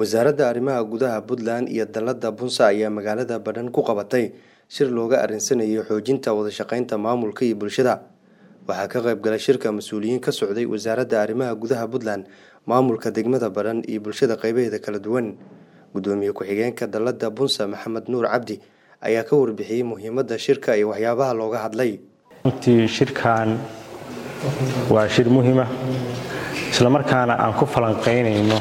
wasaaradda arrimaha gudaha puntland iyo dalada bunsa ayaa magaalada badhan ku qabatay shir looga arinsanayo xoojinta wadashaqeynta maamulka iyo bulshada waxaa ka qayb galay shirka mas-uuliyiin ka socday wasaaradda arrimaha gudaha puntland maamulka degmada badhan iyo bulshada qeybaheeda kala duwan gudoomiye ku-xigeenka dalada bunsa maxamed nuur cabdi ayaa ka warbixiyey muhiimadda shirka iyo waxyaabaha looga hadlay runtii shirkan waa shir muhiima islamarkaana aan ku falanqaynayno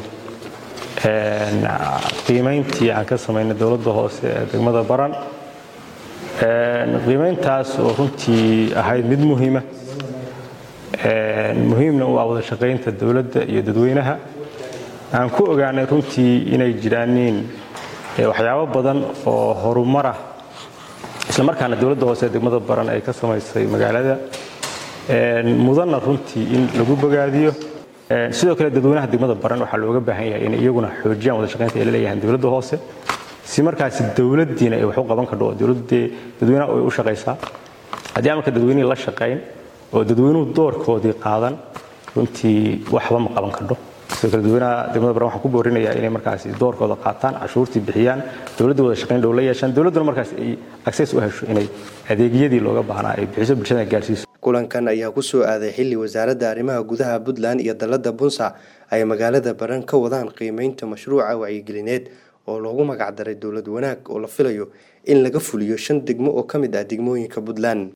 qiimayntii aan ka samaynay dowladda hoose ee degmada baran qiimayntaas oo runtii ahayd mid muhiima muhiimna u ah wada shaqaynta dowladda iyo dadweynaha aan ku ogaanay runtii inay jiraaniin waxyaabo badan oo horumarah islamarkaana dowladda hoose ee degmada baran ay ka samaysay magaalada mudanna runtii in lagu bogaadiyo sidoo kale dadweynaha degmada baran waxaa looga baahan yahay inay iyaguna xoojiyaan wada shaqaynta ay la leeyahaan dowladda hoose si markaasi dowladdiina ay wax u qaban kadho oo dowladdee dadweynaha ay u shaqaysaa haddii amarka dadweynihii la shaqayn oo dadweynuhu doorkoodii qaadan runtii waxba ma qaban kadho sidoo kale dadweynaha degmada baran waxaan ku boorinayaa inay markaasi doorkooda qaataan cashuurtii bixiyaan dowladda wada shaqayn dhow la yeeshaan dowladduna markaas ay access u hesho inay adeegyadii looga baahnaa ay bixiso bulshada gaarsiiso kulankan ayaa ku soo aaday xilli wasaaradda arrimaha gudaha puntland iyo dalada bunsa ay magaalada baran ka wadaan qiimeynta mashruuca wacyigelineed oo loogu magacdaray dowlad wanaag oo la filayo in laga fuliyo shan degmo oo ka mid ah degmooyinka puntland